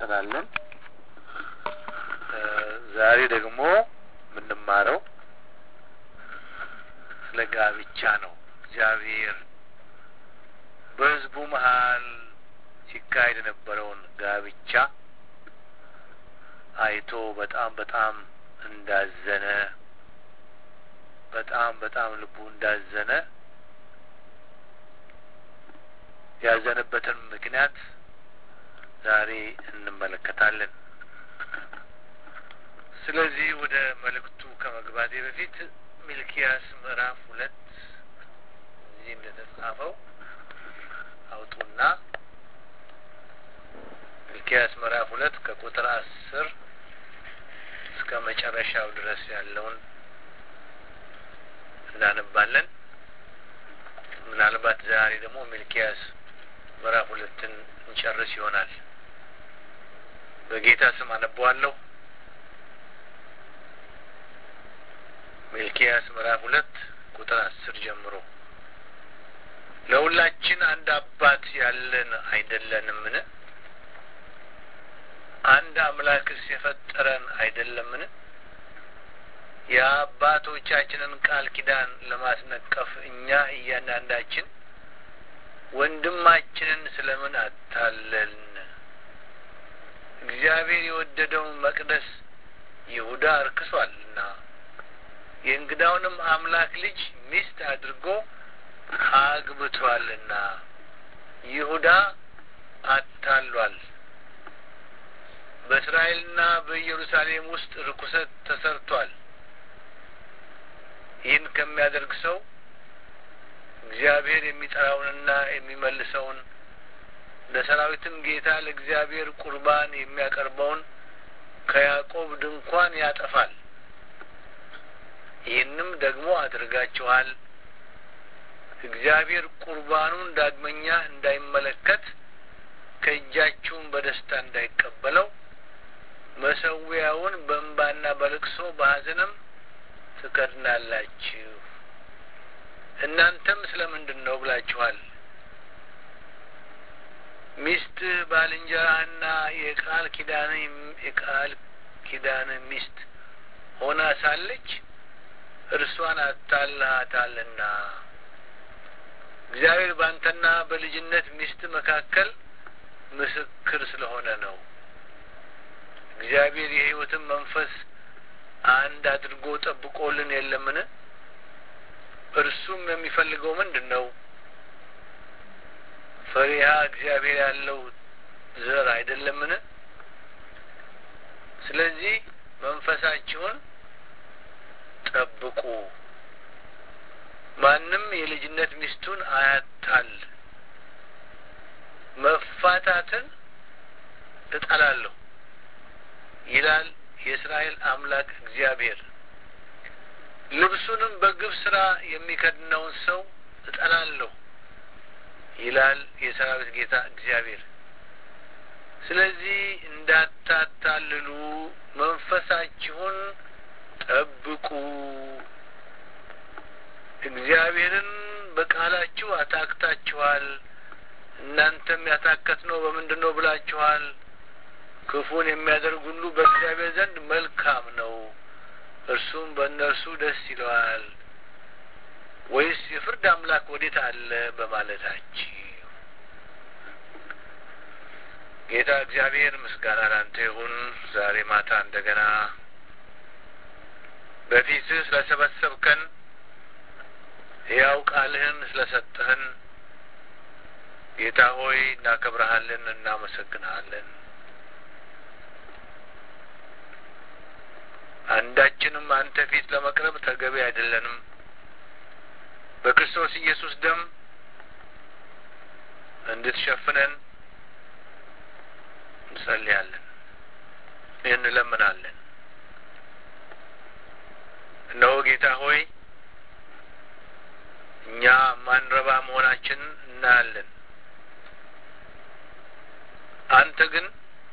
እንቀጥላለን። ዛሬ ደግሞ የምንማረው ስለ ጋብቻ ነው። እግዚአብሔር በሕዝቡ መሀል ሲካሄድ የነበረውን ጋብቻ አይቶ በጣም በጣም እንዳዘነ በጣም በጣም ልቡ እንዳዘነ ያዘነበትን ምክንያት ዛሬ እንመለከታለን። ስለዚህ ወደ መልእክቱ ከመግባቴ በፊት ሚልኪያስ ምዕራፍ ሁለት እዚህ እንደተጻፈው አውጡና ሚልኪያስ ምዕራፍ ሁለት ከቁጥር አስር እስከ መጨረሻው ድረስ ያለውን እናነባለን። ምናልባት ዛሬ ደግሞ ሚልኪያስ ምዕራፍ ሁለትን እንጨርስ ይሆናል። በጌታ ስም አነበዋለሁ። ሚልኪያስ ምዕራፍ ሁለት ቁጥር አስር ጀምሮ ለሁላችን አንድ አባት ያለን አይደለንምን? አንድ አምላክስ የፈጠረን አይደለምን? የአባቶቻችንን ቃል ኪዳን ለማስነቀፍ እኛ እያንዳንዳችን ወንድማችንን ስለምን አታለልን? እግዚአብሔር የወደደውን መቅደስ ይሁዳ አርክሷልና የእንግዳውንም አምላክ ልጅ ሚስት አድርጎ አግብቷልና ይሁዳ አታሏል። በእስራኤልና በኢየሩሳሌም ውስጥ ርኩሰት ተሰርቷል። ይህን ከሚያደርግ ሰው እግዚአብሔር የሚጠራውንና የሚመልሰውን ለሰራዊትም ጌታ ለእግዚአብሔር ቁርባን የሚያቀርበውን ከያዕቆብ ድንኳን ያጠፋል። ይህንም ደግሞ አድርጋችኋል። እግዚአብሔር ቁርባኑን ዳግመኛ እንዳይመለከት ከእጃችሁም በደስታ እንዳይቀበለው መሰዊያውን በእንባና በልቅሶ በሐዘንም ትከድናላችሁ። እናንተም ስለምንድን ነው ብላችኋል። ሚስትህ ባልንጀራህና የቃል ኪዳን የቃል ኪዳን ሚስት ሆና ሳለች እርሷን አታልሃታልና እግዚአብሔር ባንተና በልጅነት ሚስት መካከል ምስክር ስለሆነ ነው። እግዚአብሔር የሕይወትን መንፈስ አንድ አድርጎ ጠብቆልን የለምን? እርሱም የሚፈልገው ምንድን ነው? ፈሪሃ እግዚአብሔር ያለው ዘር አይደለምን? ስለዚህ መንፈሳችሁን ጠብቁ። ማንም የልጅነት ሚስቱን አያታል። መፋታትን እጠላለሁ ይላል የእስራኤል አምላክ እግዚአብሔር። ልብሱንም በግፍ ስራ የሚከድነውን ሰው እጠላለሁ ይላል የሰራዊት ጌታ እግዚአብሔር። ስለዚህ እንዳታታልሉ መንፈሳችሁን ጠብቁ። እግዚአብሔርን በቃላችሁ አታክታችኋል። እናንተም ያታከት ነው በምንድን ነው ብላችኋል። ክፉን የሚያደርግ ሁሉ በእግዚአብሔር ዘንድ መልካም ነው፣ እርሱም በእነርሱ ደስ ይለዋል። ወይስ የፍርድ አምላክ ወዴት አለ በማለታችሁ ጌታ እግዚአብሔር ምስጋና ላንተ ይሁን። ዛሬ ማታ እንደገና በፊትህ ስለሰበሰብከን ሕያው ቃልህን ስለሰጠህን ጌታ ሆይ እናከብረሃለን፣ እናመሰግንሃለን። አንዳችንም አንተ ፊት ለመቅረብ ተገቢ አይደለንም። በክርስቶስ ኢየሱስ ደም እንድትሸፍነን እንጸልያለን፣ እንለምናለን። እነሆ ጌታ ሆይ እኛ ማንረባ መሆናችንን እናያለን። አንተ ግን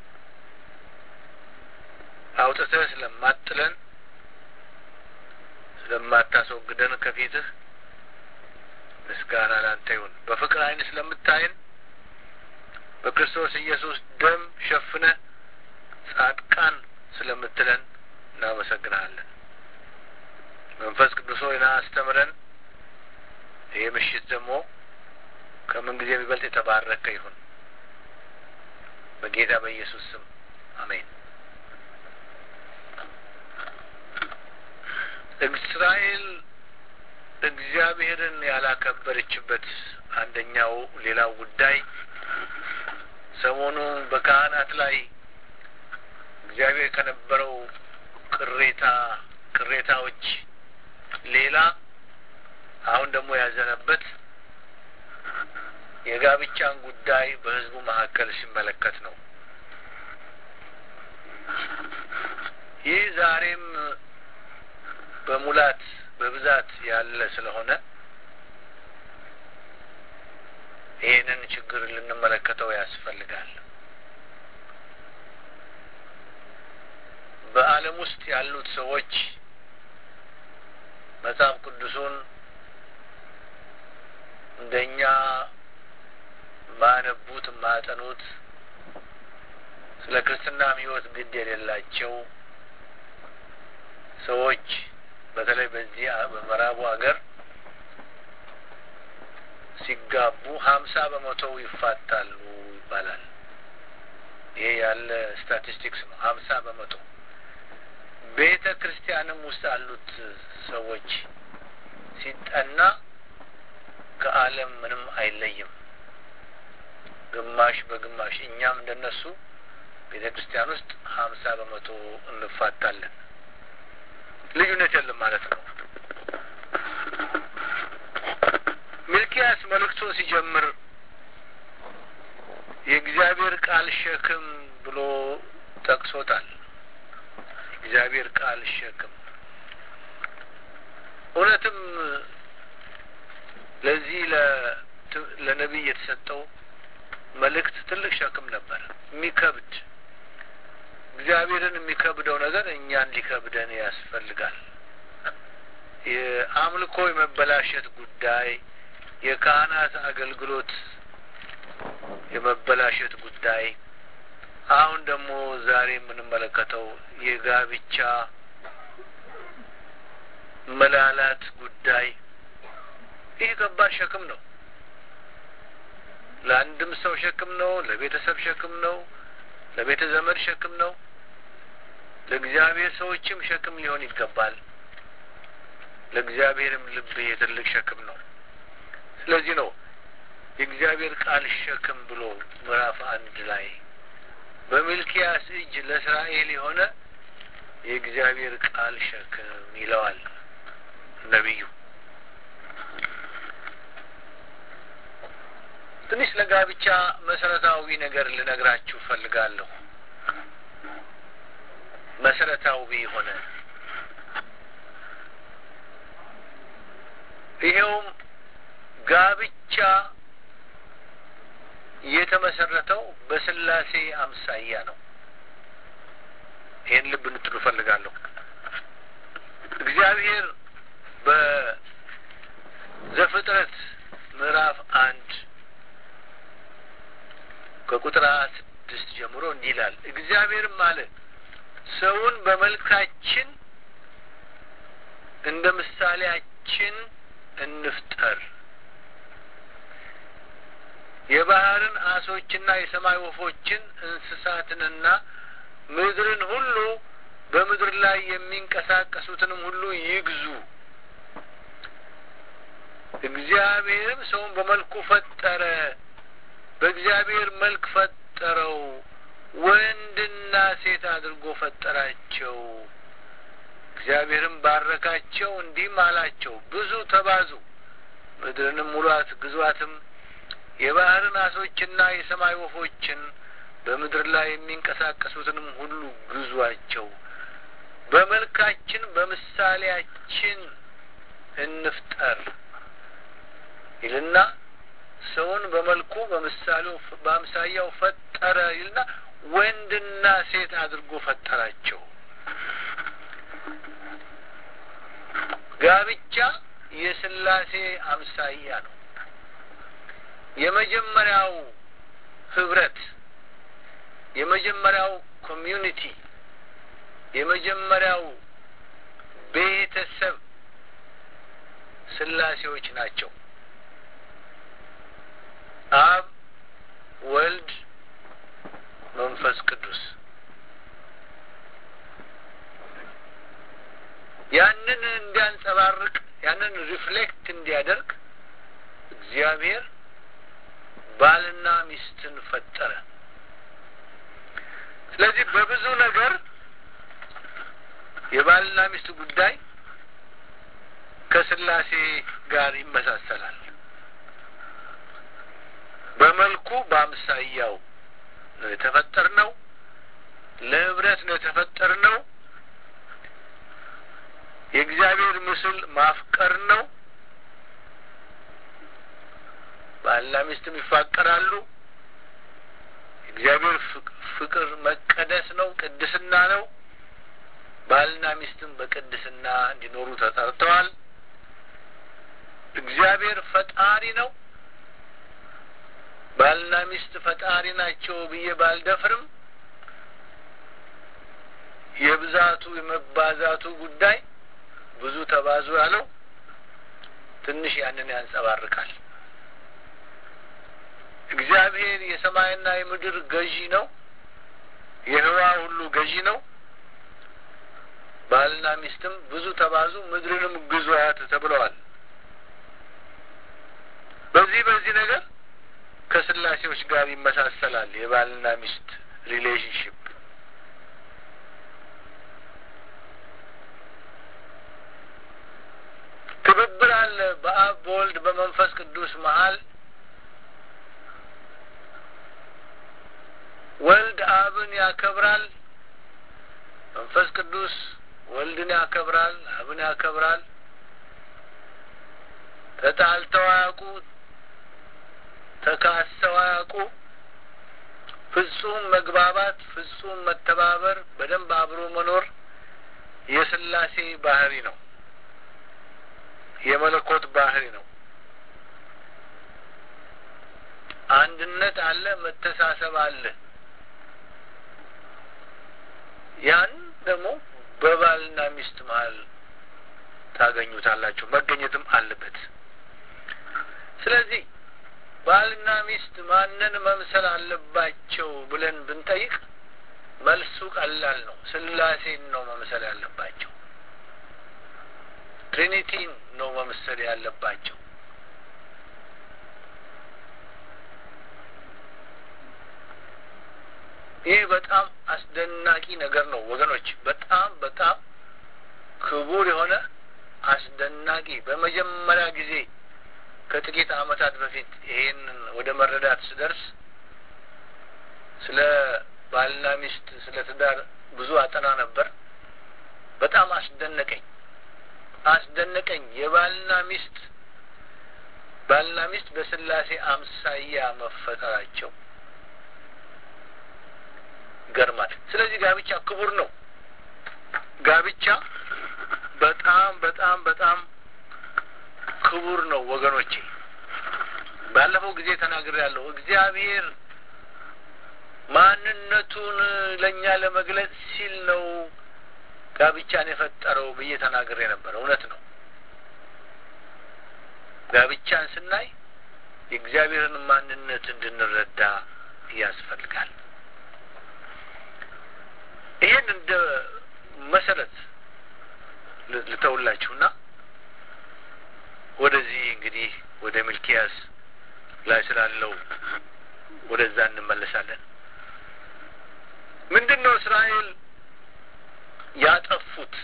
አውጥተህ ስለማጥለን ስለማታስወግደን ከፊትህ ምስጋና ላንተ ይሁን። በፍቅር ዓይን ስለምታየን በክርስቶስ ኢየሱስ ደም ሸፍነህ ጻድቃን ስለምትለን እናመሰግናለን። መንፈስ ቅዱስ ሆይና አስተምረን። ይህ ምሽት ደግሞ ከምን ጊዜ የሚበልጥ የተባረከ ይሁን። በጌታ በኢየሱስ ስም አሜን። እስራኤል እግዚአብሔርን ያላከበረችበት አንደኛው ሌላው ጉዳይ ሰሞኑን በካህናት ላይ እግዚአብሔር ከነበረው ቅሬታ ቅሬታዎች ሌላ አሁን ደግሞ ያዘነበት የጋብቻን ጉዳይ በሕዝቡ መካከል ሲመለከት ነው። ይህ ዛሬም በሙላት በብዛት ያለ ስለሆነ ይህንን ችግር ልንመለከተው ያስፈልጋል። በዓለም ውስጥ ያሉት ሰዎች መጽሐፍ ቅዱሱን እንደኛ ማያነቡት ማያጠኑት ስለ ክርስትናም ሕይወት ግድ የሌላቸው ሰዎች በተለይ በዚህ በምዕራቡ ሀገር ሲጋቡ ሀምሳ በመቶው ይፋታሉ ይባላል። ይሄ ያለ ስታቲስቲክስ ነው። ሀምሳ በመቶ ቤተ ክርስቲያንም ውስጥ ያሉት ሰዎች ሲጠና ከዓለም ምንም አይለይም። ግማሽ በግማሽ እኛም እንደነሱ ቤተ ክርስቲያን ውስጥ ሀምሳ በመቶ እንፋታለን። ልዩነት የለም ማለት ነው። ሚልኪያስ መልእክቱን ሲጀምር የእግዚአብሔር ቃል ሸክም ብሎ ጠቅሶታል። እግዚአብሔር ቃል ሸክም እውነትም ለዚህ ለነቢይ የተሰጠው መልእክት ትልቅ ሸክም ነበር፣ የሚከብድ እግዚአብሔርን የሚከብደው ነገር እኛን ሊከብደን ያስፈልጋል። የአምልኮ የመበላሸት ጉዳይ፣ የካህናት አገልግሎት የመበላሸት ጉዳይ፣ አሁን ደግሞ ዛሬ የምንመለከተው የጋብቻ መላላት ጉዳይ ይህ ከባድ ሸክም ነው። ለአንድም ሰው ሸክም ነው። ለቤተሰብ ሸክም ነው። ለቤተ ዘመድ ሸክም ነው። ለእግዚአብሔር ሰዎችም ሸክም ሊሆን ይገባል። ለእግዚአብሔርም ልብ የትልቅ ሸክም ነው። ስለዚህ ነው የእግዚአብሔር ቃል ሸክም ብሎ ምዕራፍ አንድ ላይ በሚልኪያስ እጅ ለእስራኤል የሆነ የእግዚአብሔር ቃል ሸክም ይለዋል ነቢዩ። ትንሽ ለጋብቻ መሰረታዊ ነገር ልነግራችሁ ፈልጋለሁ። መሰረታዊ የሆነ ይሄውም ጋብቻ የተመሰረተው በስላሴ አምሳያ ነው። ይህን ልብ እንድትሉ ፈልጋለሁ። እግዚአብሔር በዘፍጥረት ምዕራፍ አንድ ከቁጥር ሀያ ስድስት ጀምሮ እንዲህ ይላል። እግዚአብሔርም አለ ሰውን በመልካችን እንደ ምሳሌያችን እንፍጠር፣ የባህርን አሶችና የሰማይ ወፎችን እንስሳትንና ምድርን ሁሉ በምድር ላይ የሚንቀሳቀሱትንም ሁሉ ይግዙ። እግዚአብሔርም ሰውን በመልኩ ፈጠረ፣ በእግዚአብሔር መልክ ፈጠረው፣ ወንድና ሴት አድርጎ ፈጠራቸው። እግዚአብሔርም ባረካቸው፣ እንዲህም አላቸው፣ ብዙ ተባዙ፣ ምድርንም ሙሏት፣ ግዟትም፣ የባህርን አሶችና የሰማይ ወፎችን በምድር ላይ የሚንቀሳቀሱትንም ሁሉ ግዟቸው። በመልካችን በምሳሌያችን እንፍጠር ይልና ሰውን በመልኩ በምሳሌው በአምሳያው ፈጠረ ይልና ወንድና ሴት አድርጎ ፈጠራቸው። ጋብቻ የስላሴ አምሳያ ነው። የመጀመሪያው ህብረት የመጀመሪያው ኮሚዩኒቲ የመጀመሪያው ቤተሰብ ስላሴዎች ናቸው። አብ፣ ወልድ፣ መንፈስ ቅዱስ ያንን እንዲያንጸባርቅ ያንን ሪፍሌክት እንዲያደርግ እግዚአብሔር ባልና ሚስትን ፈጠረ። ስለዚህ በብዙ ነገር የባልና ሚስት ጉዳይ ከስላሴ ጋር ይመሳሰላል። በመልኩ በአምሳያው ነው የተፈጠርነው። ለህብረት ነው የተፈጠርነው። የእግዚአብሔር ምስል ማፍቀር ነው። ባልና ሚስትም ይፋቀራሉ። የእግዚአብሔር ፍቅር መቀደስ ነው፣ ቅድስና ነው። ባልና ሚስትም በቅድስና እንዲኖሩ ተጠርተዋል። እግዚአብሔር ፈጣሪ ነው። ባልና ሚስት ፈጣሪ ናቸው ብዬ ባልደፍርም የብዛቱ የመባዛቱ ጉዳይ ብዙ ተባዙ ያለው ትንሽ ያንን ያንጸባርቃል። እግዚአብሔር የሰማይና የምድር ገዢ ነው። የህዋ ሁሉ ገዢ ነው። ባልና ሚስትም ብዙ ተባዙ ምድርንም ግዟት ተብለዋል። በዚህ በዚህ ነገር ከስላሴዎች ጋር ይመሳሰላል የባልና ሚስት ሪሌሽንሽፕ። ትብብር አለ በአብ በወልድ በመንፈስ ቅዱስ መሀል። ወልድ አብን ያከብራል፣ መንፈስ ቅዱስ ወልድን ያከብራል፣ አብን ያከብራል። ተጣልተው አያውቁ፣ ተካሰው አያውቁ። ፍጹም መግባባት፣ ፍጹም መተባበር፣ በደንብ አብሮ መኖር የስላሴ ባህሪ ነው። የመለኮት ባህሪ ነው። አንድነት አለ፣ መተሳሰብ አለ። ያን ደግሞ በባልና ሚስት መሀል ታገኙታላችሁ፣ መገኘትም አለበት። ስለዚህ ባልና ሚስት ማንን መምሰል አለባቸው ብለን ብንጠይቅ መልሱ ቀላል ነው። ስላሴን ነው መምሰል ያለባቸው። ትሪኒቲን ነው መምሰል ያለባቸው። ይህ በጣም አስደናቂ ነገር ነው ወገኖች። በጣም በጣም ክቡር የሆነ አስደናቂ በመጀመሪያ ጊዜ ከጥቂት ዓመታት በፊት ይሄንን ወደ መረዳት ስደርስ ስለ ባልና ሚስት ስለ ትዳር ብዙ አጠና ነበር። በጣም አስደነቀኝ አስደነቀኝ የባልና ሚስት ባልና ሚስት በስላሴ አምሳያ መፈጠራቸው ገርማል። ስለዚህ ጋብቻ ክቡር ነው። ጋብቻ በጣም በጣም በጣም ክቡር ነው ወገኖቼ። ባለፈው ጊዜ ተናግሬያለሁ። እግዚአብሔር ማንነቱን ለእኛ ለመግለጽ ሲል ነው ጋብቻን የፈጠረው ብዬ ተናግሬ ነበር። እውነት ነው። ጋብቻን ስናይ የእግዚአብሔርን ማንነት እንድንረዳ ያስፈልጋል። ይህን እንደ መሰረት ልተውላችሁና ወደዚህ እንግዲህ ወደ ሚልኪያስ ላይ ስላለው ወደዛ እንመለሳለን። ምንድን ነው እስራኤል ያጠፉት?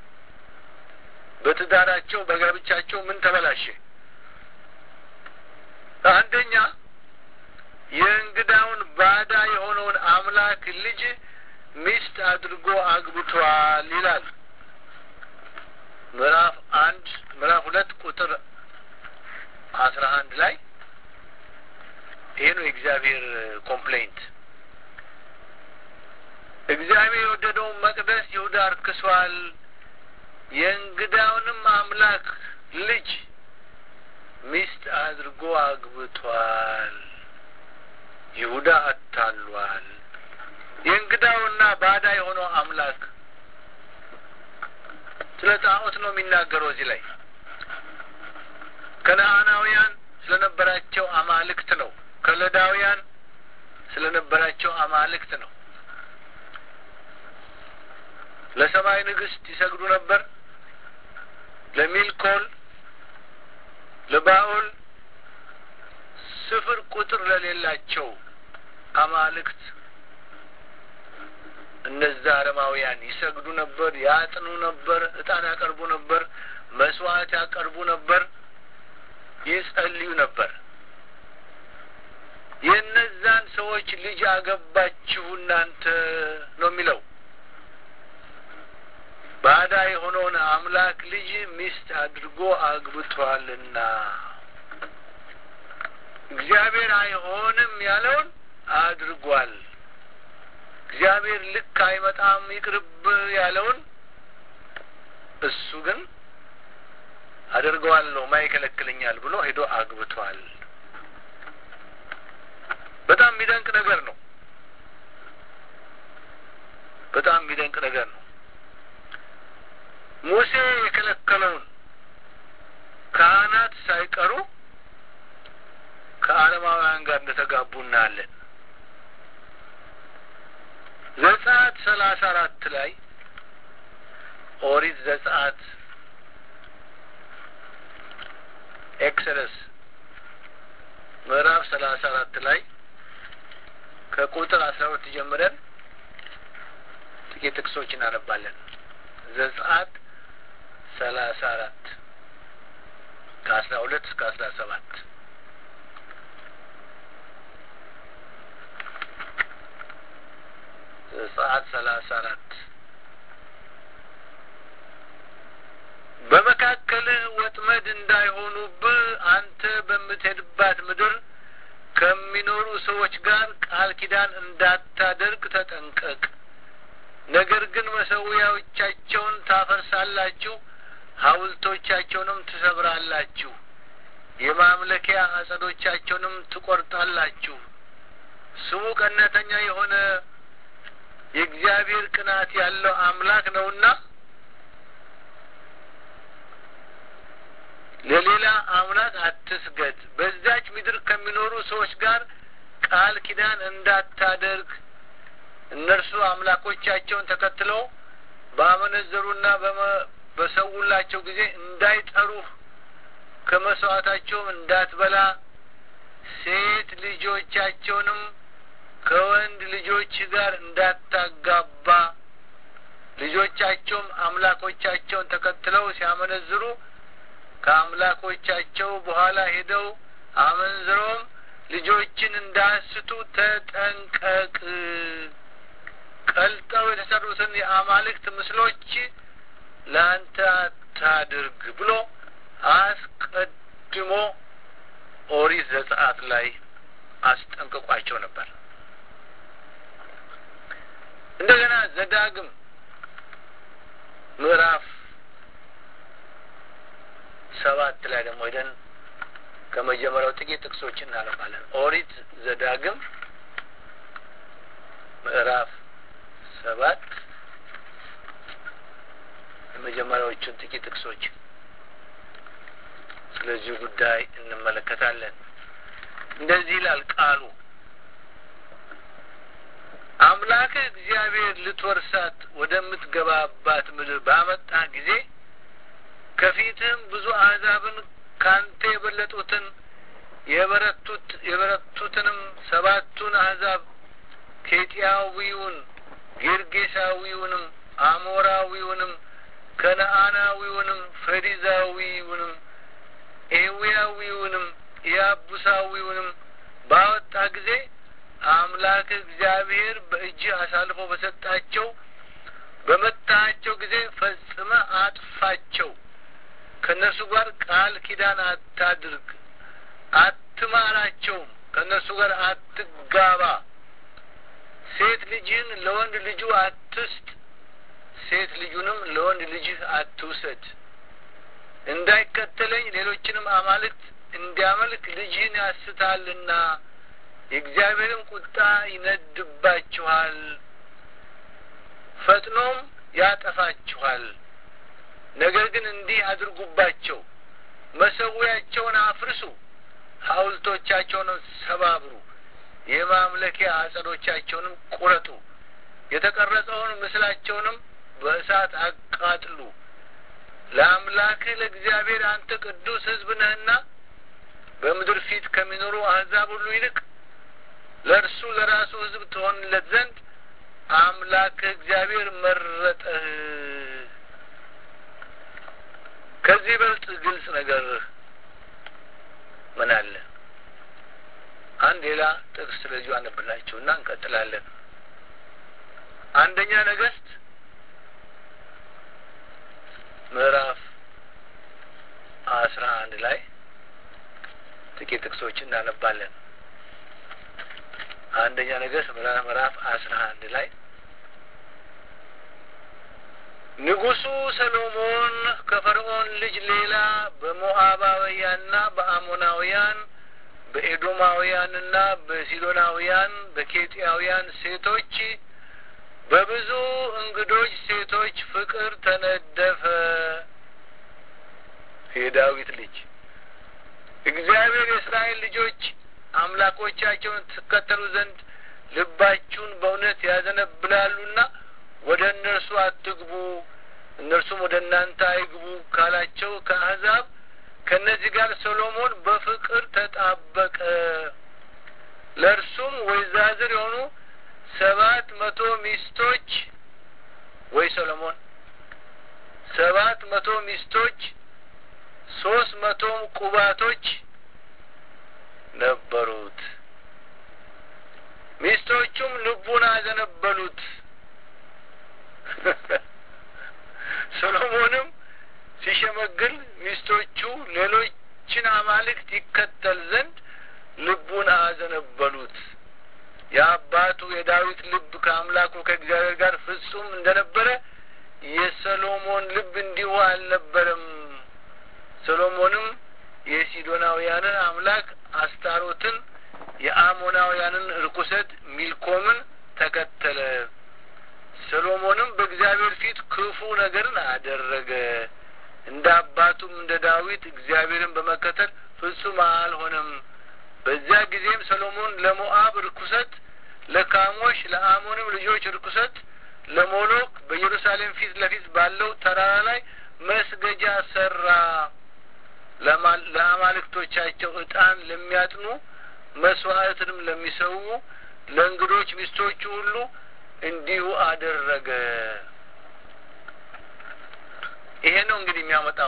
በትዳራቸው በጋብቻቸው ምን ተበላሸ? አንደኛ የእንግዳውን ባዳ የሆነውን አምላክ ልጅ ሚስት አድርጎ አግብቷል ይላል። ምዕራፍ አንድ ምዕራፍ ሁለት ቁጥር አስራ አንድ ላይ ይሄ ነው የእግዚአብሔር ኮምፕሌንት። እግዚአብሔር የወደደውን መቅደስ ይሁዳ አርክሷል፣ የእንግዳውንም አምላክ ልጅ ሚስት አድርጎ አግብቷል። ይሁዳ አታሏል። የእንግዳውና ስለ ጣዖት ነው የሚናገረው እዚህ ላይ ከነአናውያን ስለነበራቸው አማልክት ነው ከለዳውያን ስለነበራቸው አማልክት ነው ለሰማይ ንግስት ይሰግዱ ነበር ለሚልኮል ለባኦል ስፍር ቁጥር ለሌላቸው አማልክት እነዛ አረማውያን ይሰግዱ ነበር ያጥኑ ነበር እጣን ያቀርቡ ነበር መስዋዕት ያቀርቡ ነበር ይጸልዩ ነበር የእነዛን ሰዎች ልጅ አገባችሁ እናንተ ነው የሚለው ባዳ የሆነውን አምላክ ልጅ ሚስት አድርጎ አግብቷልና እግዚአብሔር አይሆንም ያለውን አድርጓል እግዚአብሔር ልክ አይመጣም ይቅርብ ያለውን እሱ ግን አደርገዋለሁ ማይከለክለኛል ብሎ ሄዶ አግብቷል በጣም የሚደንቅ ነገር ነው በጣም የሚደንቅ ነገር ነው ሙሴ የከለከለውን ካህናት ሳይቀሩ ከአለማውያን ጋር እንደተጋቡ እናያለን ዘጸአት ሰላሳ አራት ላይ ኦሪት ዘጸአት ኤክሰደስ ምዕራፍ ሰላሳ አራት ላይ ከቁጥር አስራ ሁለት ጀምረን ጥቂት ጥቅሶች እናነባለን ዘጸአት ሰላሳ አራት ከአስራ ሁለት እስከ አስራ ሰባት ዘጸአት ሰላሳ አራት በመካከልህ ወጥመድ እንዳይሆኑብህ አንተ በምትሄድባት ምድር ከሚኖሩ ሰዎች ጋር ቃል ኪዳን እንዳታደርግ ተጠንቀቅ ነገር ግን መሰዊያዎቻቸውን ታፈርሳላችሁ ሐውልቶቻቸውንም ትሰብራላችሁ የማምለኪያ አጸዶቻቸውንም ትቆርጣላችሁ ስሙ ቀናተኛ የሆነ የእግዚአብሔር ቅናት ያለው አምላክ ነውና ለሌላ አምላክ አትስገድ በዚያች ምድር ከሚኖሩ ሰዎች ጋር ቃል ኪዳን እንዳታደርግ እነርሱ አምላኮቻቸውን ተከትለው ባመነዘሩና በሰውላቸው ጊዜ እንዳይጠሩህ ከመስዋዕታቸውም እንዳትበላ ሴት ልጆቻቸውንም ከወንድ ልጆች ጋር እንዳታጋባ ልጆቻቸውም አምላኮቻቸውን ተከትለው ሲያመነዝሩ ከአምላኮቻቸው በኋላ ሄደው አመንዝረውም ልጆችን እንዳያስቱ ተጠንቀቅ ቀልጠው የተሰሩትን የአማልክት ምስሎች ለአንተ አታድርግ ብሎ አስቀድሞ ኦሪት ዘጸአት ላይ አስጠንቅቋቸው ነበር እንደገና ዘዳግም ምዕራፍ ሰባት ላይ ደግሞ ሄደን ከመጀመሪያው ጥቂት ጥቅሶች እናነባለን ኦሪት ዘዳግም ምዕራፍ ሰባት የመጀመሪያዎቹን ጥቂት ጥቅሶች ስለዚህ ጉዳይ እንመለከታለን እንደዚህ ይላል ቃሉ አምላክህ እግዚአብሔር ልትወርሳት ወደምትገባባት ምድር ባመጣ ጊዜ ከፊትህም ብዙ አሕዛብን ካንተ የበለጡትን የበረቱት የበረቱትንም ሰባቱን አሕዛብ ኬጢያዊውን ጌርጌሳዊውንም አሞራዊውንም ከነአናዊውንም ፈሪዛዊውንም ኤዊያዊውንም ኢያቡሳዊውንም ባወጣ ጊዜ አምላክ እግዚአብሔር በእጅህ አሳልፎ በሰጣቸው በመታቸው ጊዜ ፈጽመ አጥፋቸው ከእነርሱ ጋር ቃል ኪዳን አታድርግ አትማራቸውም ከእነርሱ ጋር አትጋባ ሴት ልጅህን ለወንድ ልጁ አትስጥ ሴት ልጁንም ለወንድ ልጅህ አትውሰድ እንዳይከተለኝ ሌሎችንም አማልክት እንዲያመልክ ልጅህን ያስታልና የእግዚአብሔርም ቁጣ ይነድባችኋል ፈጥኖም ያጠፋችኋል ነገር ግን እንዲህ አድርጉባቸው፣ መሰዊያቸውን አፍርሱ፣ ሐውልቶቻቸውንም ሰባብሩ፣ የማምለኪያ አጸዶቻቸውንም ቁረጡ፣ የተቀረጸውን ምስላቸውንም በእሳት አቃጥሉ። ለአምላክህ ለእግዚአብሔር አንተ ቅዱስ ሕዝብ ነህና በምድር ፊት ከሚኖሩ አሕዛብ ሁሉ ይልቅ ለእርሱ ለራሱ ሕዝብ ትሆንለት ዘንድ አምላክህ እግዚአብሔር መረጠህ። ከዚህ በልጥ ግልጽ ነገር ምን አለ? አንድ ሌላ ጥቅስ ስለዚሁ አነብላችሁ እና እንቀጥላለን። አንደኛ ነገሥት ምዕራፍ አስራ አንድ ላይ ጥቂት ጥቅሶች እናነባለን። አንደኛ ነገሥት ምዕራፍ አስራ አንድ ላይ ንጉሡ ሰሎሞን ከፈርዖን ልጅ ሌላ በሞዓባውያንና በአሞናውያን በኤዶማውያንና በሲዶናውያን በኬጢያውያን ሴቶች በብዙ እንግዶች ሴቶች ፍቅር ተነደፈ። የዳዊት ልጅ እግዚአብሔር የእስራኤል ልጆች አምላኮቻቸውን ትከተሉ ዘንድ ልባችሁን በእውነት ያዘነብላሉና ወደ እነርሱ አትግቡ፣ እነርሱም ወደ እናንተ አይግቡ ካላቸው ከአሕዛብ ከእነዚህ ጋር ሰሎሞን በፍቅር ተጣበቀ። ለእርሱም ወይዛዝር የሆኑ ሰባት መቶ ሚስቶች ወይ ሰሎሞን ሰባት መቶ ሚስቶች ሶስት መቶም ቁባቶች ነበሩት። ሚስቶቹም ልቡን አዘነበሉት። ሰሎሞንም ሲሸመግል ሚስቶቹ ሌሎችን አማልክት ይከተል ዘንድ ልቡን አዘነበሉት። የአባቱ የዳዊት ልብ ከአምላኩ ከእግዚአብሔር ጋር ፍጹም እንደነበረ የሰሎሞን ልብ እንዲሁ አልነበረም። ሰሎሞንም የሲዶናውያንን አምላክ አስታሮትን፣ የአሞናውያንን ርኩሰት ሚልኮምን ተከተለ። ሰሎሞንም በእግዚአብሔር ፊት ክፉ ነገርን አደረገ። እንደ አባቱም እንደ ዳዊት እግዚአብሔርን በመከተል ፍጹም አልሆነም። በዚያ ጊዜም ሰሎሞን ለሞአብ ርኩሰት፣ ለካሞሽ ለአሞንም ልጆች ርኩሰት፣ ለሞሎክ በኢየሩሳሌም ፊት ለፊት ባለው ተራራ ላይ መስገጃ ሰራ። ለአማልክቶቻቸው ዕጣን ለሚያጥኑ መስዋዕትንም ለሚሰዉ ለእንግዶች ሚስቶቹ ሁሉ እንዲሁ አደረገ። ይሄ ነው እንግዲህ የሚያመጣው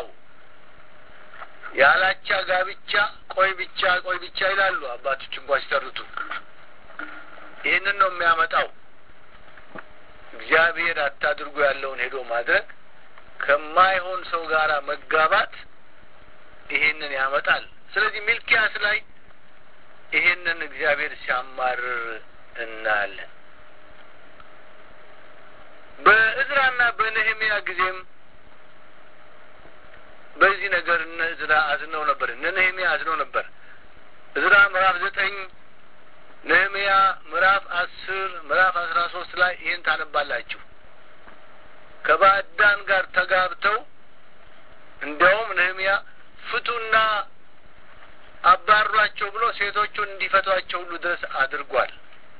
ያላቻ ጋብቻ ቆይ ብቻ ቆይ ብቻ ይላሉ አባቶች እንኳ ሲተርቱ። ይህንን ነው የሚያመጣው። እግዚአብሔር አታድርጉ ያለውን ሄዶ ማድረግ፣ ከማይሆን ሰው ጋር መጋባት ይሄንን ያመጣል። ስለዚህ ሚልኪያስ ላይ ይሄንን እግዚአብሔር ሲያማርር እናያለን። በእዝራና በነህሚያ ጊዜም በዚህ ነገር እነ እዝራ አዝነው ነበር፣ እነ ነህሚያ አዝነው ነበር። እዝራ ምዕራፍ ዘጠኝ ነህሚያ ምዕራፍ አስር ምዕራፍ አስራ ሶስት ላይ ይህን ታነባላችሁ። ከባዕዳን ጋር ተጋብተው እንዲያውም ነህሚያ ፍቱና አባሯቸው ብሎ ሴቶቹን እንዲፈቷቸው ሁሉ ድረስ አድርጓል።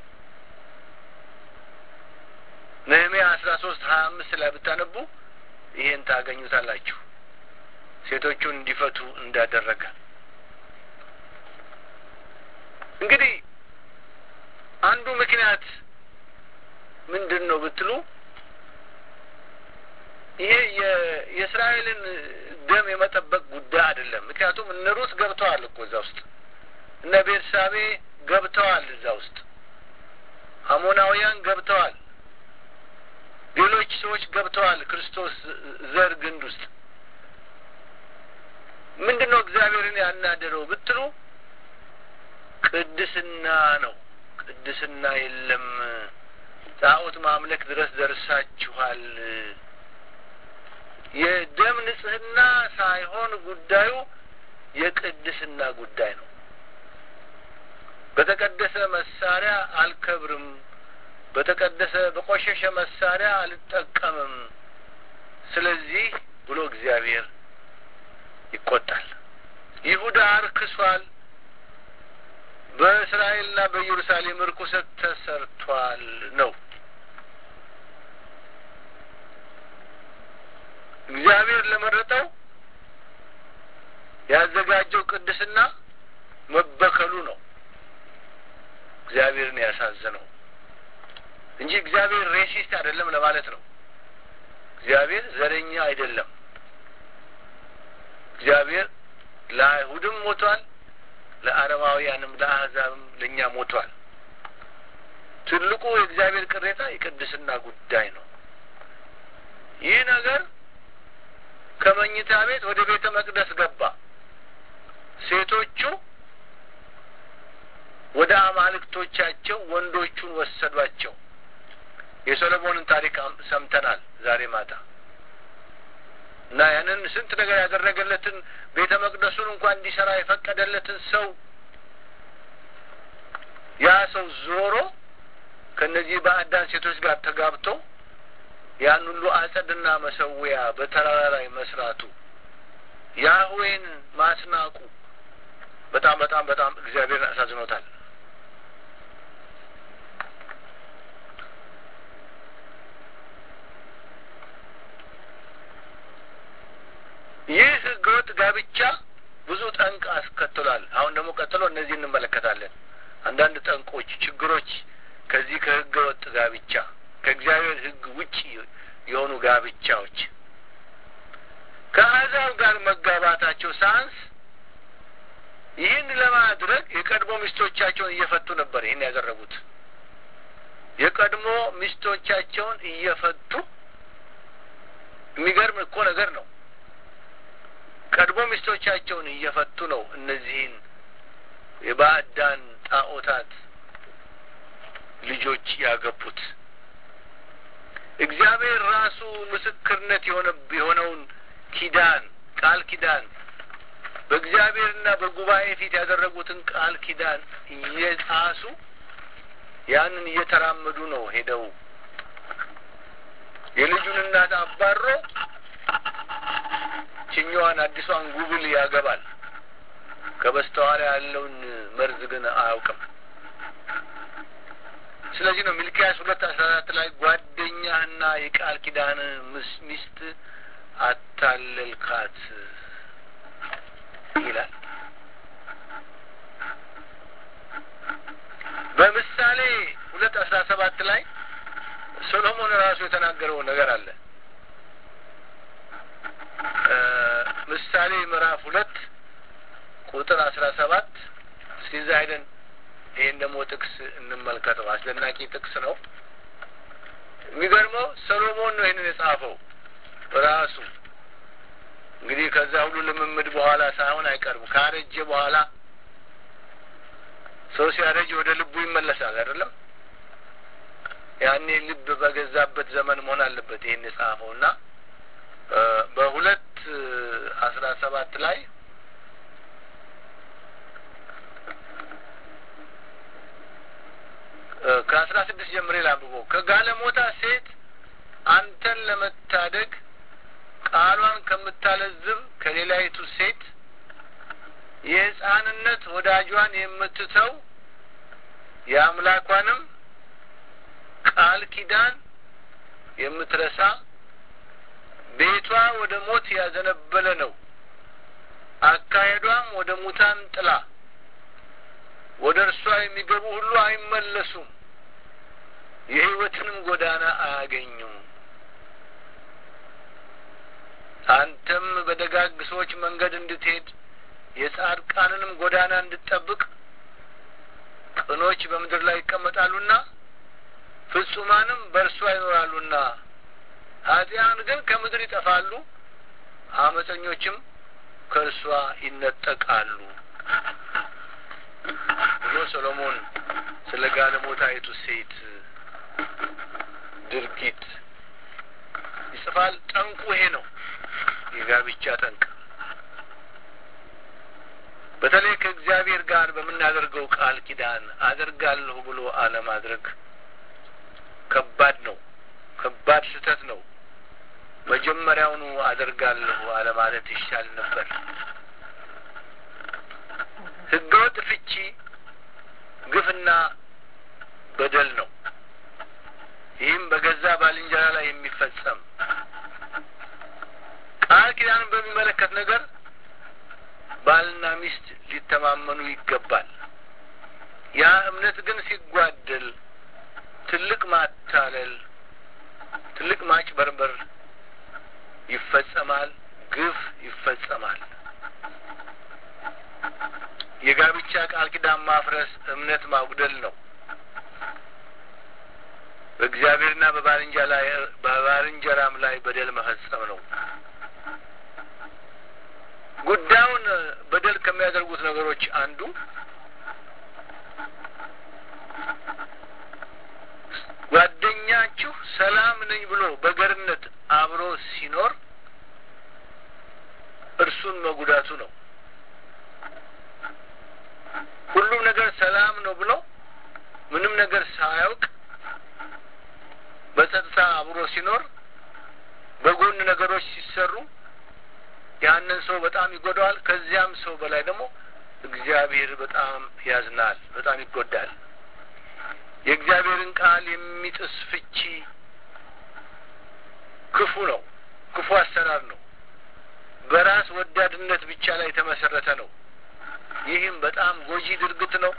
ነህሚያ አስራ ሶስት ሀያ አምስት ላይ ብታነቡ ይሄን ታገኙታላችሁ። ሴቶቹን እንዲፈቱ እንዳደረገ እንግዲህ አንዱ ምክንያት ምንድን ነው ብትሉ ይሄ የእስራኤልን ደም የመጠበቅ ጉዳይ አይደለም። ምክንያቱም እነ ሩት ገብተዋል እኮ እዛ ውስጥ እነ ቤርሳቤ ገብተዋል እዛ ውስጥ አሞናውያን ገብተዋል። ሌሎች ሰዎች ገብተዋል ክርስቶስ ዘር ግንድ ውስጥ ምንድን ነው እግዚአብሔርን ያናደረው ብትሉ ቅድስና ነው። ቅድስና የለም። ጣዖት ማምለክ ድረስ ደርሳችኋል። የደም ንጽህና ሳይሆን ጉዳዩ የቅድስና ጉዳይ ነው። በተቀደሰ መሳሪያ አልከብርም፣ በተቀደሰ በቆሸሸ መሳሪያ አልጠቀምም። ስለዚህ ብሎ እግዚአብሔር ይቆጣል። ይሁዳ አርክሷል፣ በእስራኤልና በኢየሩሳሌም ርኩሰት ተሰርቷል ነው። እግዚአብሔር ለመረጠው ያዘጋጀው ቅድስና መበከሉ ነው እግዚአብሔርን ያሳዘነው እንጂ እግዚአብሔር ሬሲስት አይደለም ለማለት ነው። እግዚአብሔር ዘረኛ አይደለም። እግዚአብሔር ለአይሁድም ሞቷል፣ ለአረማውያንም ለአሕዛብም ለእኛ ሞቷል። ትልቁ የእግዚአብሔር ቅሬታ የቅድስና ጉዳይ ነው። ይህ ነገር ከመኝታ ቤት ወደ ቤተ መቅደስ ገባ። ሴቶቹ ወደ አማልክቶቻቸው ወንዶቹን ወሰዷቸው። የሰሎሞንን ታሪክ ሰምተናል ዛሬ ማታ እና ያንን ስንት ነገር ያደረገለትን ቤተ መቅደሱን እንኳን እንዲሰራ የፈቀደለትን ሰው ያ ሰው ዞሮ ከእነዚህ ባዕዳን ሴቶች ጋር ተጋብቶ ያን ሁሉ አጸድና መሰዊያ በተራራ ላይ መስራቱ ያህዌን ማስናቁ በጣም በጣም በጣም እግዚአብሔርን አሳዝኖታል። ይህ ህገወጥ ጋብቻ ብዙ ጠንቅ አስከትሏል። አሁን ደግሞ ቀጥሎ እነዚህ እንመለከታለን። አንዳንድ ጠንቆች፣ ችግሮች ከዚህ ከህገወጥ ጋብቻ ከእግዚአብሔር ህግ ውጭ የሆኑ ጋብቻዎች ከአሕዛብ ጋር መጋባታቸው ሳንስ ይህን ለማድረግ የቀድሞ ሚስቶቻቸውን እየፈቱ ነበር። ይህን ያደረጉት የቀድሞ ሚስቶቻቸውን እየፈቱ የሚገርም እኮ ነገር ነው። ቀድሞ ሚስቶቻቸውን እየፈቱ ነው እነዚህን የባዕዳን ጣዖታት ልጆች ያገቡት። እግዚአብሔር ራሱ ምስክርነት የሆነ የሆነውን ኪዳን ቃል ኪዳን በእግዚአብሔርና በጉባኤ ፊት ያደረጉትን ቃል ኪዳን እየጣሱ ያንን እየተራመዱ ነው ሄደው የልጁን እናት አባሮ ችኛዋን አዲሷን ጉብል ያገባል። ከበስተኋላ ያለውን መርዝ ግን አያውቅም። ስለዚህ ነው ሚልኪያስ ሁለት አስራ አራት ላይ ጓደኛህና የቃል ኪዳን ሚስት አታለልካት ይላል። በምሳሌ ሁለት አስራ ሰባት ላይ ሶሎሞን ራሱ የተናገረው ነገር አለ። ምሳሌ ምዕራፍ ሁለት ቁጥር አስራ ሰባት እስቲዛ ሄደን ይህን ደግሞ ጥቅስ እንመልከተው። አስደናቂ ጥቅስ ነው። የሚገርመው ሰሎሞን ነው ይህንን የጻፈው ራሱ እንግዲህ ከዛ ሁሉ ልምምድ በኋላ ሳይሆን አይቀርም ካረጀ በኋላ ሰው ሲያረጅ ወደ ልቡ ይመለሳል አይደለም ያኔ ልብ በገዛበት ዘመን መሆን አለበት ይህን የጻፈው እና በሁለት አስራ ሰባት ላይ ከአስራ ስድስት ጀምሬ ላንብቦ ከጋለሞታ ሴት አንተን ለመታደግ ቃሏን ከምታለዝብ ከሌላይቱ ሴት የሕፃንነት ወዳጇን የምትተው የአምላኳንም ቃል ኪዳን የምትረሳ ቤቷ ወደ ሞት ያዘነበለ ነው። አካሄዷም ወደ ሙታን ጥላ፣ ወደ እርሷ የሚገቡ ሁሉ አይመለሱም፣ የሕይወትንም ጎዳና አያገኙም። አንተም በደጋግ ሰዎች መንገድ እንድትሄድ የጻድቃንንም ጎዳና እንድትጠብቅ ቅኖች በምድር ላይ ይቀመጣሉና ፍጹማንም በእርሷ ይኖራሉና ኃጢያን ግን ከምድር ይጠፋሉ፣ አመፀኞችም ከእርሷ ይነጠቃሉ ብሎ ሰሎሞን ስለ ጋለሞታይቱ ሴት ድርጊት ይጽፋል። ጠንቁ ይሄ ነው፣ የጋብቻ ጠንቅ። በተለይ ከእግዚአብሔር ጋር በምናደርገው ቃል ኪዳን አደርጋለሁ ብሎ አለማድረግ ከባድ ነው። ከባድ ስህተት ነው። መጀመሪያውኑ አደርጋለሁ አለማለት ይሻል ነበር። ህገወጥ ፍቺ ግፍና በደል ነው። ይህም በገዛ ባልንጀራ ላይ የሚፈጸም ቃል ኪዳንን በሚመለከት ነገር ባልና ሚስት ሊተማመኑ ይገባል። ያ እምነት ግን ሲጓደል ትልቅ ማታለል፣ ትልቅ ማጭበርበር ይፈጸማል፣ ግፍ ይፈጸማል። የጋብቻ ቃል ኪዳን ማፍረስ እምነት ማጉደል ነው። በእግዚአብሔርና በባልንጀራም ላይ በደል መፈጸም ነው። ጉዳዩን በደል ከሚያደርጉት ነገሮች አንዱ ጓደኛችሁ ሰላም ነኝ ብሎ በገርነት አብሮ ሲኖር እርሱን መጉዳቱ ነው። ሁሉም ነገር ሰላም ነው ብሎ ምንም ነገር ሳያውቅ በጸጥታ አብሮ ሲኖር በጎን ነገሮች ሲሰሩ ያንን ሰው በጣም ይጎዳዋል። ከዚያም ሰው በላይ ደግሞ እግዚአብሔር በጣም ያዝናል፣ በጣም ይጎዳል። የእግዚአብሔርን ቃል የሚጥስ ፍቺ ክፉ ነው፣ ክፉ አሰራር ነው። በራስ ወዳድነት ብቻ ላይ የተመሰረተ ነው። ይህም በጣም ጎጂ ድርጊት ነው።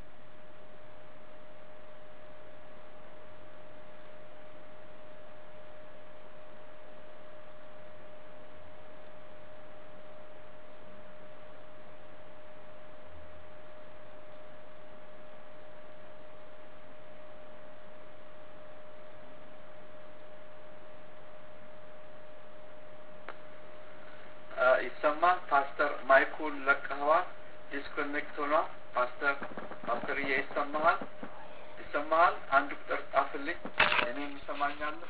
ይሰማል። ፓስተር ማይኩን ለቀኸዋል። ዲስኮኔክት ሆኗል። ፓስተር ፓስተርዬ ይሰማሃል? ይሰማሃል? አንድ ቁጥር ጻፍልኝ። እኔም ይሰማኛለሁ።